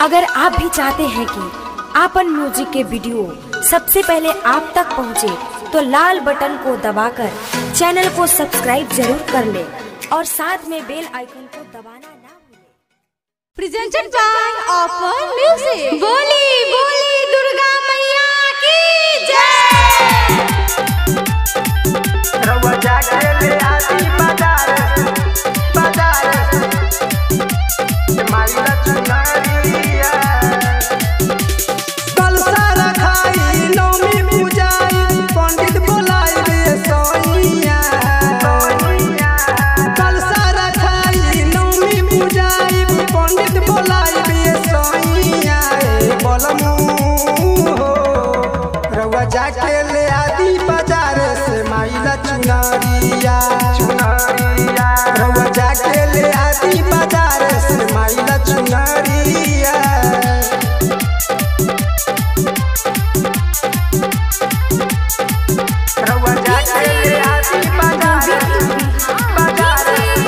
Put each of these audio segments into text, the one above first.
अगर आप भी चाहते हैं कि आपन म्यूजिक के वीडियो सबसे पहले आप तक पहुंचे, तो लाल बटन को दबाकर चैनल को सब्सक्राइब जरूर कर ले और साथ में बेल आइकन को दबाना ना भूलें। presented by Offer Music. बोली बोली दुर्गा मैया की जय रउआ जाके ले आती बाजार बाजार माइला चुनरिया कल सारा खाई नौमी पूजाई पंडित बोलाई रे सोनिया कल सारा खाई नौमी पूजाई पंडित बोलाई रे सोनिया बोलमू हो रउआ जाके ले आदि बाजार से माइला चुनरिया चुनरिया रउआ जाके ले आदि बाजार से माइला चुनरिया रउआ जाके ले आदि बाजार बाजार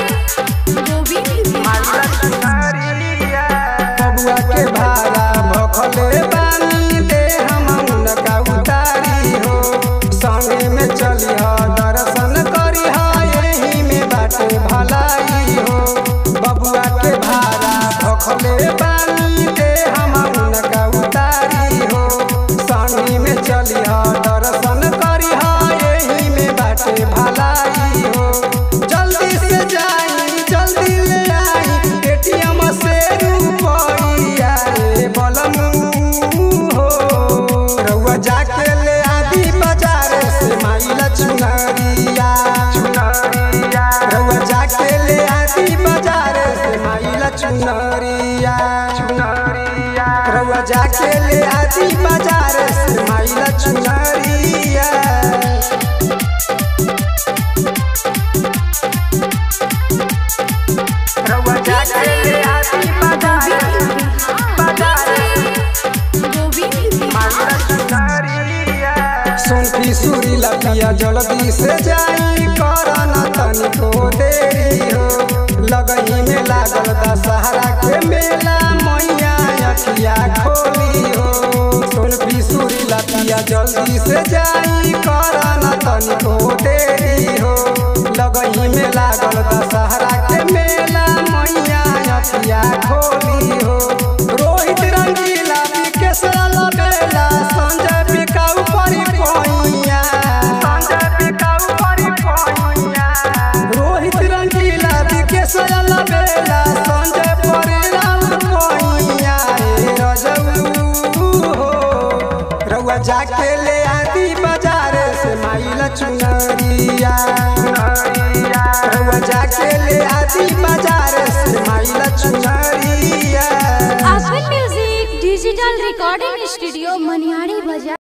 माइला चुनरिया बबुआ के भाड़ा भखले बानी दे हम उनका उतारी हो संगे में चली हो दर्शन करी हो यही में बाटे भलाई हो बबुआ के भाड़ा भखले बानी दे हम उनका उतारी हो संगे में चली हो दर्शन करी हो यही में बाटे भलाई हो जल्दी से जाई जल्दी ले आई एटीएम से रुपया रे बलमू हो रउआ जाके ले आदि बाजार से माइला चुनरिया चुनरिया रउआ जाके ले आदि बाजार से माइला चुनरिया चुनरिया रउआ जाके ले आदि बाजार से माइला चुनरिया रउआ जाके ले आदि बाजार बाजार माइला चुनरिया सोनकी सुरी लपिया जल्दी से जाई करना तनिको देरी हो लगही में लागल दशहरा के मेला मैया अखिया खोली हो सोनकी सुरी लपिया जल्दी से जाई करना तनिको देरी हो लगही में लागल दशहरा के मेला मैया अखिया खोली हो रोहित रंगीला विकेशरा लगेला संजय बिकाऊ परी पोइया संजय बिकाऊ परी पोइया रोहित रंगीला विकेशरा लगेला संजय परी राउत पोइया ए रजऊ हो रउआ जाके ले आदि बाजार से माइला चुनरिया रउआ जाके ले आदि बाजार से माइला चुनरिया Offer Music Digital Recording Studio Manihari बाजार